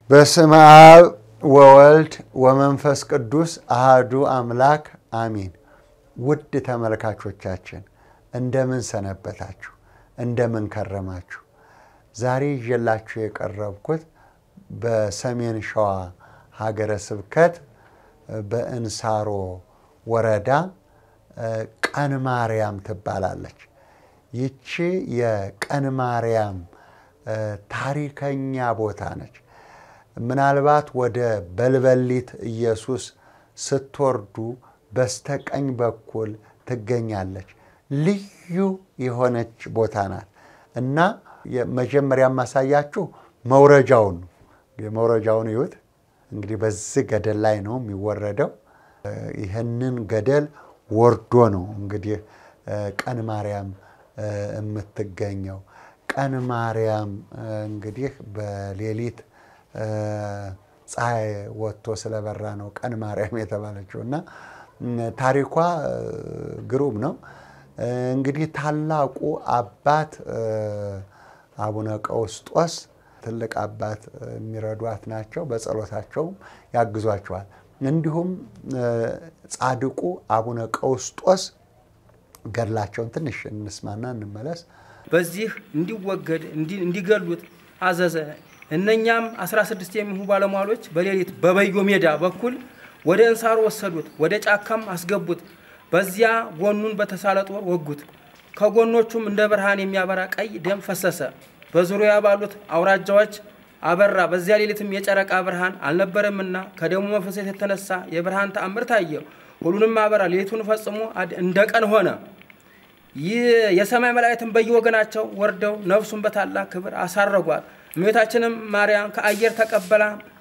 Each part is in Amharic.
በስመ አብ ወወልድ ወመንፈስ ቅዱስ አህዱ አምላክ አሚን። ውድ ተመልካቾቻችን እንደምን ሰነበታችሁ? እንደምን ከረማችሁ? ዛሬ ይዤላችሁ የቀረብኩት በሰሜን ሸዋ ሀገረ ስብከት በእንሳሮ ወረዳ ቀን ማርያም ትባላለች። ይቺ የቀን ማርያም ታሪከኛ ቦታ ነች። ምናልባት ወደ በልበሊት ኢየሱስ ስትወርዱ በስተቀኝ በኩል ትገኛለች። ልዩ የሆነች ቦታ ናት እና መጀመሪያ የማሳያችሁ መውረጃውን ነው። የመውረጃውን ይዩት። እንግዲህ በዚህ ገደል ላይ ነው የሚወረደው። ይህንን ገደል ወርዶ ነው እንግዲህ ቀን ማርያም የምትገኘው። ቀን ማርያም እንግዲህ በሌሊት ፀሐይ ወጥቶ ስለበራ ነው ቀን ማርያም የተባለችው እና ታሪኳ ግሩም ነው። እንግዲህ ታላቁ አባት አቡነ ቀውስጦስ ትልቅ አባት የሚረዷት ናቸው። በጸሎታቸውም ያግዟቸዋል። እንዲሁም ጻድቁ አቡነ ቀውስጦስ ገድላቸውን ትንሽ እንስማና እንመለስ። በዚህ እንዲወገድ እንዲገሉት አዘዘ። እነኛም 16 የሚሆኑ ባለሟሎች በሌሊት በበዮ ሜዳ በኩል ወደ እንሳሮ ወሰዱት፣ ወደ ጫካም አስገቡት። በዚያ ጎኑን በተሳለ ጦር ወጉት። ከጎኖቹም እንደ ብርሃን የሚያበራ ቀይ ደም ፈሰሰ። በዙሪያ ባሉት አውራጃዎች አበራ። በዚያ ሌሊትም የጨረቃ ብርሃን አልነበረምና ከደሙ መፈሰስ የተነሳ የብርሃን ተአምር ታየ። ሁሉንም አበራ። ሌሊቱን ፈጽሞ እንደ ቀን ሆነ። ይህ የሰማይ መላእክትን በየወገናቸው ወርደው ነፍሱን በታላቅ ክብር አሳረጓት። እመቤታችንም ማርያም ከአየር ተቀበላ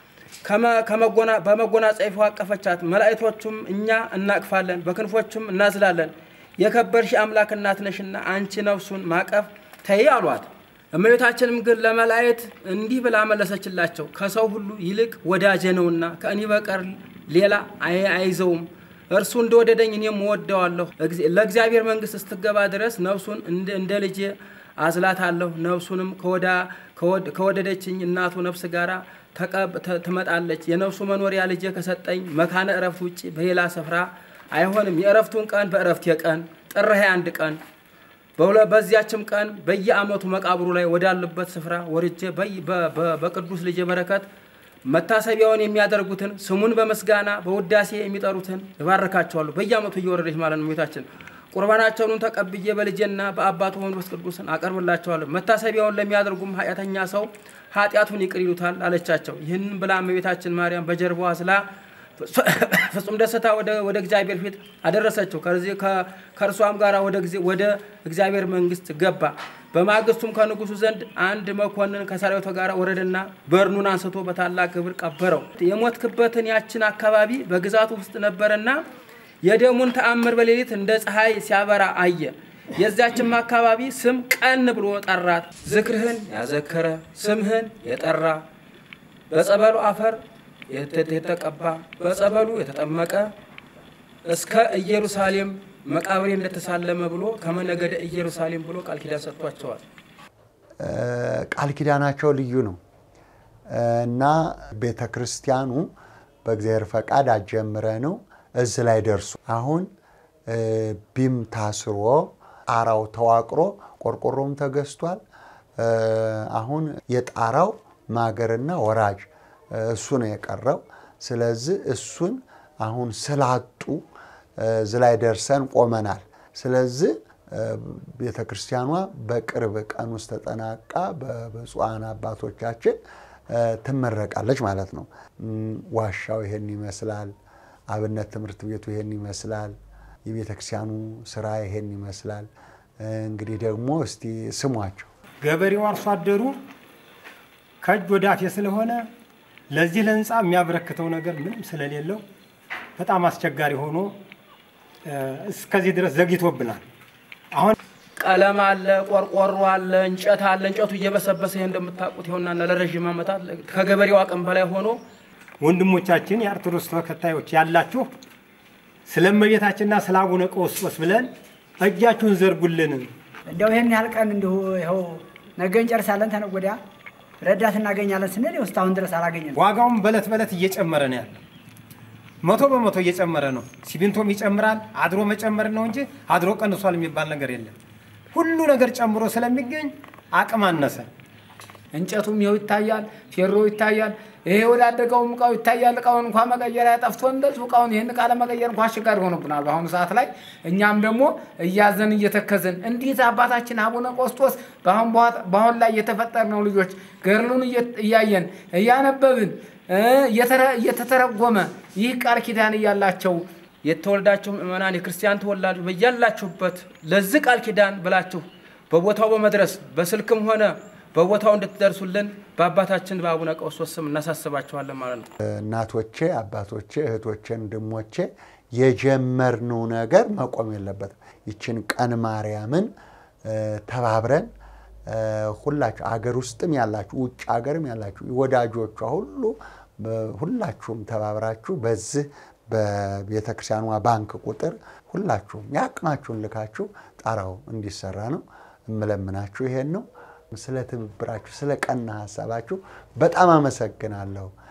በመጎናጸፊያዋ አቀፈቻት። መላእክቶቹም እኛ እናቅፋለን፣ በክንፎቹም እናዝላለን፣ የከበርሽ አምላክ እናት ነሽና አንቺ ነፍሱን ማቀፍ ተይ አሏት። እመቤታችንም ግን ለመላእክት እንዲህ ብላ መለሰችላቸው፣ ከሰው ሁሉ ይልቅ ወዳጄ ነውና ከእኔ በቀር ሌላ አይዘውም። እርሱ እንደወደደኝ እኔም እወደዋለሁ። ለእግዚአብሔር መንግሥት ስትገባ ድረስ ነፍሱን እንደ ልጄ አዝላታለሁ። ነፍሱንም ከወደደችኝ እናቱ ነፍስ ጋር ትመጣለች። የነፍሱ መኖሪያ ልጄ ከሰጠኝ መካነ እረፍት ውጭ በሌላ ስፍራ አይሆንም። የእረፍቱን ቀን በእረፍቴ ቀን ጥር 21 ቀን በዚያችም ቀን በየዓመቱ መቃብሩ ላይ ወዳሉበት ስፍራ ወርጄ በቅዱስ ልጄ በረከት መታሰቢያውን የሚያደርጉትን ስሙን በምስጋና በውዳሴ የሚጠሩትን ይባርካቸዋሉ። በየዓመቱ እየወረደች ማለት ነው እመቤታችን። ቁርባናቸውን ተቀብዬ በልጄና በአባቱ መንፈስ ቅዱስን አቀርብላቸዋለሁ። መታሰቢያውን ለሚያደርጉም ኃጢአተኛ ሰው ኃጢአቱን ይቅር ይሉታል አለቻቸው። ይህንን ብላ እመቤታችን ማርያም በጀርባዋ ስላ ፍጹም ደስታ ወደ እግዚአብሔር ፊት አደረሰችው። ከእርሷም ጋር ወደ እግዚአብሔር መንግስት ገባ። በማግስቱም ከንጉሱ ዘንድ አንድ መኮንን ከሰራዊቱ ጋር ወረደና በርኑን አንስቶ በታላቅ ክብር ቀበረው። የሞትክበትን ያችን አካባቢ በግዛቱ ውስጥ ነበረና የደሙን ተአምር በሌሊት እንደ ፀሐይ ሲያበራ አየ። የዚያችም አካባቢ ስም ቀን ብሎ ጠራት። ዝክርህን ያዘከረ ስምህን የጠራ በጸበሉ አፈር የተቀባ በጸበሉ የተጠመቀ እስከ ኢየሩሳሌም መቃብሬ እንደተሳለመ ብሎ ከመነገደ ኢየሩሳሌም ብሎ ቃል ኪዳን ሰጥቷቸዋል። ቃል ኪዳናቸው ልዩ ነው እና ቤተ ክርስቲያኑ በእግዚአብሔር ፈቃድ አጀምረ ነው እዚህ ላይ ደርሱ። አሁን ቢም ታስሮ ጣራው ተዋቅሮ ቆርቆሮም ተገዝቷል። አሁን የጣራው ማገርና ወራጅ እሱ ነው የቀረው። ስለዚህ እሱን አሁን ስላጡ እዚህ ላይ ደርሰን ቆመናል። ስለዚህ ቤተ ክርስቲያኗ በቅርብ ቀን ውስጥ ተጠናቃ በብፁዓን አባቶቻችን ትመረቃለች ማለት ነው። ዋሻው ይሄን ይመስላል። አብነት ትምህርት ቤቱ ይሄን ይመስላል። የቤተ ክርስቲያኑ ስራ ይሄን ይመስላል። እንግዲህ ደግሞ እስቲ ስሟቸው። ገበሬው አርሶ አደሩ ከእጅ ወደ አፍ ስለሆነ ለዚህ ለህንፃ የሚያበረክተው ነገር ምንም ስለሌለው በጣም አስቸጋሪ ሆኖ እስከዚህ ድረስ ዘግይቶብናል። አሁን ቀለም አለ፣ ቆርቆሮ አለ፣ እንጨት አለ። እንጨቱ እየበሰበሰ ይሄ እንደምታውቁት ይሆናል ለረዥም ዓመታት ከገበሬው አቅም በላይ ሆኖ ወንድሞቻችን የኦርቶዶክስ ተከታዮች ያላችሁ ስለ እመቤታችንና ስለ አቡነ ቀውስጦስ ብለን እጃችሁን ዘርጉልን። እንደው ይህን ያህል ቀን እንዲሁ ይኸው ነገ እንጨርሳለን ተነገ ወዲያ ረዳት እናገኛለን ስንል ይኸው እስካሁን ድረስ አላገኘንም። ዋጋውም በለት በለት እየጨመረ ነው ያለው። መቶ በመቶ እየጨመረ ነው። ሲሚንቶም ይጨምራል። አድሮ መጨመር ነው እንጂ አድሮ ቀንሷል የሚባል ነገር የለም። ሁሉ ነገር ጨምሮ ስለሚገኝ አቅም አነሰ። እንጨቱም ይኸው ይታያል፣ ፌሮ ይታያል። ይሄ ወዳደቀውም እቃው ይታያል። እቃውን እንኳ መቀየሪያ ጠፍቶ እንደዚሁ እቃውን ይህን እቃ ለመቀየር እንኳ አስቸጋሪ ሆኖብናል በአሁኑ ሰዓት ላይ። እኛም ደግሞ እያዘን እየተከዝን እንዴት አባታችን አቡነ ቆስጦስ በአሁን በኋ- በአሁን ላይ የተፈጠርነው ልጆች ገድሉን እየ- እያየን እያነበብን እ እየተረ- እየተተረጎመ ይህ ቃል ኪዳን እያላቸው የተወልዳችሁ ምእመናን የክርስቲያን ተወላጆች በያላችሁበት ለዚህ ቃል ኪዳን ብላችሁ በቦታው በመድረስ በስልክም ሆነ በቦታው እንድትደርሱልን በአባታችን በአቡነ ቀውስጦስ ስም እናሳስባችኋለን ማለት ነው። እናቶቼ፣ አባቶቼ፣ እህቶቼ፣ ወንድሞቼ የጀመርነው ነገር መቆም የለበትም። ይችን ቀን ማርያምን እ፣ ተባብረን እ፣ ሁላችሁ አገር ውስጥም ያላችሁ ውጭ ሀገርም ያላችሁ ወዳጆቿ ሁሉ እ፣ ሁላችሁም ተባብራችሁ በዚህ በቤተ ክርስቲያኗ ባንክ ቁጥር ሁላችሁም የአቅማችሁን ልካችሁ ጣራው እንዲሰራ ነው እምለምናችሁ። ይሄን ነው። ስለ ትብብራችሁ፣ ስለ ቀና ሀሳባችሁ በጣም አመሰግናለሁ።